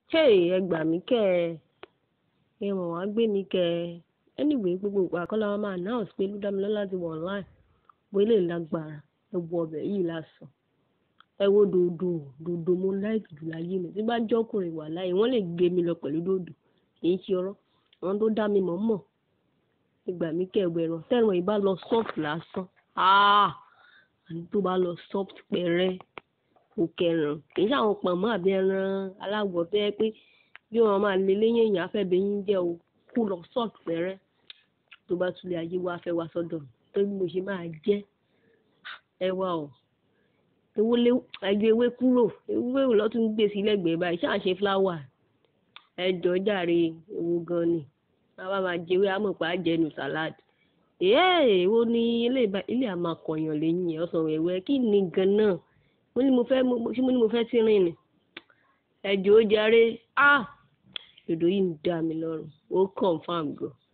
hey ẹ gbà mí kẹ́ ẹ ẹ mọ̀ wá gbé mi kẹ́ ẹ anyway gbogbo ìgbà kọ́ la máa announce pé Olúdámilọ́lá ti wọ̀ online bó ilé lágbára ẹ wo ọbẹ̀ yìí lásán ẹ wo dòdò dòdò mo láìkì jù láyé mi tí bá jọ́kùnrin wà láyé wọ́n lè gbé mi lọ pẹ̀lú dòdò kì í ṣe ọ̀rọ̀ àwọn tó dá mi mọ̀ mọ̀ ẹ gbà mí kẹ́ ẹ wọ ẹran tẹ́ran yìí bá lọ soft lásán ah àní tó bá lọ soft pẹ̀rẹ́ òkè ẹran kì í ṣe àwọn pọ̀nmọ́ àbí ẹran aláwọ̀ tó yẹ pé bí wọ́n máa lé léyìn èèyàn afẹ́bẹ̀yìn jẹ́ o kó lọ soft pẹ̀rẹ́ tó bá tún lè ayé wá fẹ́ wá sọ́dọ̀ mi tó bí mo ṣe máa jẹ́ ẹ wá o ewo lé ẹjọ ewé kúrò ewé wò lọ́tún gbé sí lẹ́gbẹ̀ẹ́ báyìí ṣáà ṣe fúláwà ẹjọ jàre ewu gan ni bàbá máa jẹ ewé amọ̀pá jẹnu salad ee èwo ni ilé ilé àmà kọ̀yàn lẹ́yìn ẹ̀ ọ̀sán ẹ̀wẹ́ kí ni gan-an mo ní mo fẹ́ ṣé mo ní mo fẹ́ tí rìn ni ẹjọ jàre ah dòdò yìí ń dá mi lọ́rùn ó confam gan.